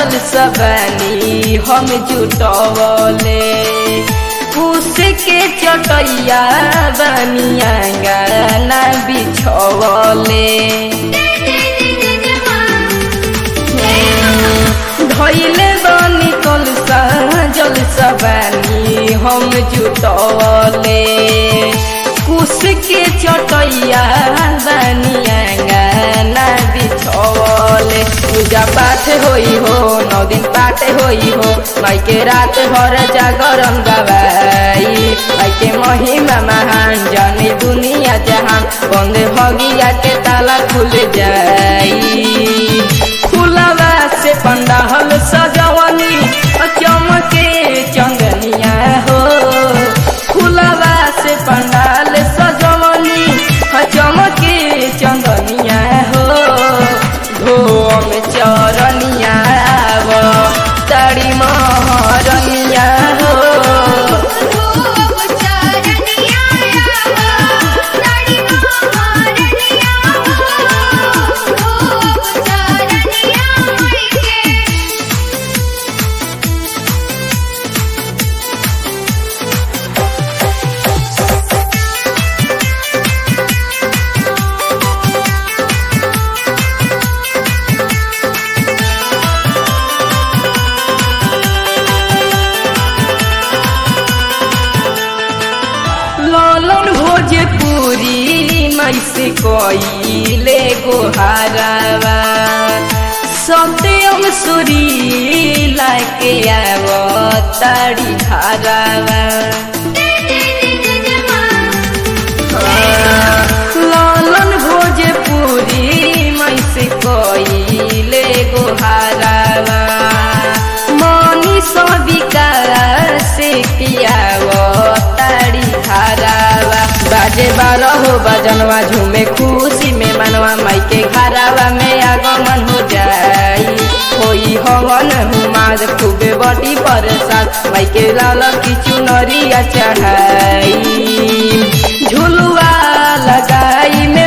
जल सबनी हम जुटवले उसके चटैया बनिया गाना बिछवले धैले बनी कलसा जल सबनी हम जुटवले कुश के चटैया बनिया गाना बिछवले पूजा पाठ होई हो नौ दिन पाठ होई हो माई के रात भर जागरण गवाई माई के महिमा महान जाने दुनिया जहान बंद भगिया के ताला खुल जाई खुलवा से पंडाल सजवनी चमके चंदनिया हो खुलवा से पंडाल सजवनी चमके चंदनिया हो धोम चरनिया वो तारी महरनिया हो लालन भोजपुरी मैसे कोइले गोहारावा सत्यम सुरी लाके आव ताड़ी धारावा लालन भोजपुरी मैसे कोइले गोहारावा मनी सबिका से पियाव ताड़ी धारावा बाजे बारह हो बजनवा झूमे खुशी में मनवा माई के घरावा में आगमन हो जाई होई हवन हुमाद खूबे बड़ी बरसात माई के लाल की चुनरिया चढ़ाई झुलुआ लगाई में